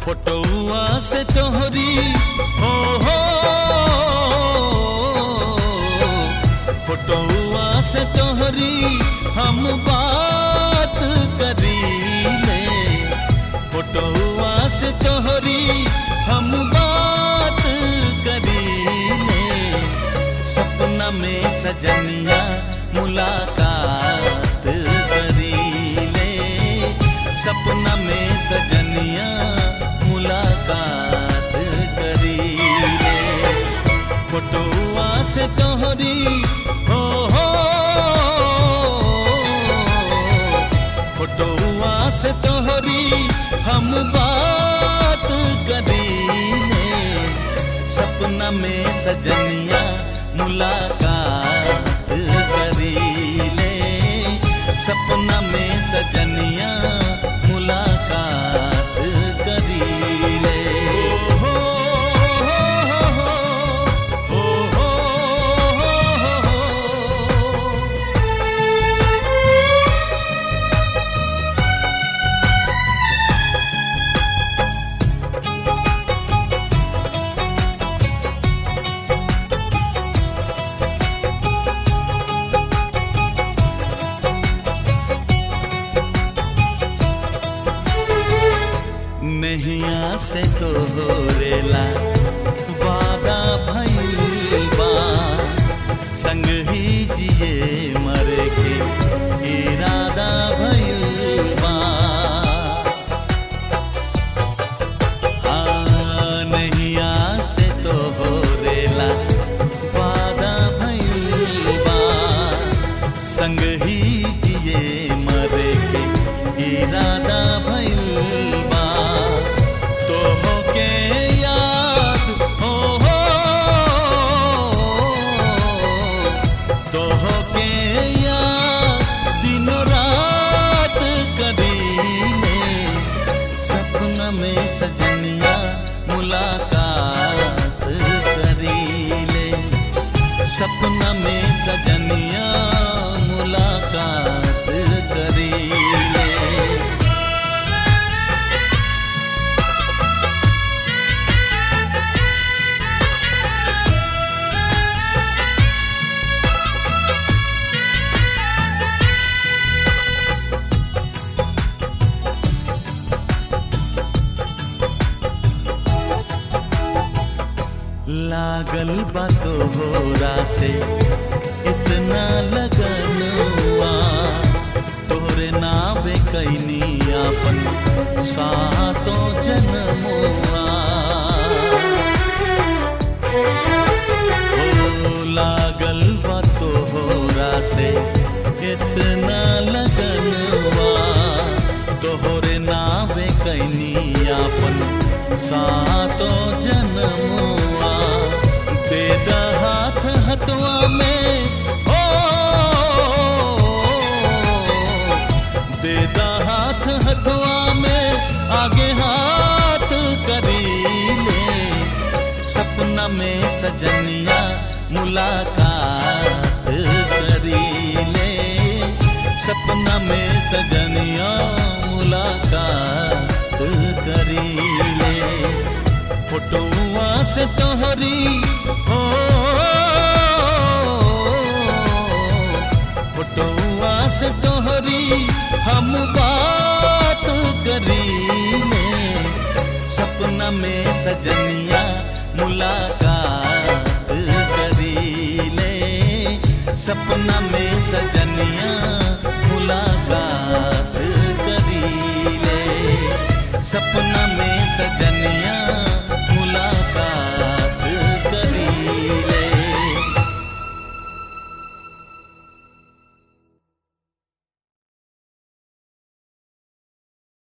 फोटोआ से तोहरी हो हो फोटोआ से तोहरी हम बात करी ले फोटोआ से तोहरी हम बात करी ले सपना में सजनिया मुलाकात करी ले सपना में सजनिया मुलाकात करी ले फोटोआ से तोहरी हो हो फोटोआ से तोहरी हम बात करी ले सपना में सजनिया मुलाकात करी ले सपना में सजनिया मुलाकात करी ले हो हो हो हो हो नैया से तो रेला वादा भइल बा संग ही जिए मरे के इरादा भइल बा हाँ, नैया से तो रेला वादा भइल बा संग ही जिए मरे के इरादा भइल बा तो होके याद हो हो तो होके याद दिनों रात करीले सपना में सजनिया मुलाकात करीले सपना में सजनिया मुलाकात करीले लागल बा तोहरा से इतना लगन हुआ तोरे नावे कैनी अपन सातो जन्मुआ ओ लागल बा तोहरा से इतना लगन हुआ तोहरे नावे कैनी अपन सातो जन्मुआ दे द हाथ हथवा में हो दे द हाथ हथवा में आगे हाथ करी ले सपना में सजनिया मुलाकात करी ले सपना में सजनिया मुलाकात करी ले फोटोआ से तोहरी हो फोटोआ से तोहरी हम बात करी ले सपना में सजनिया मुलाकात करी ले सपना में सजनिया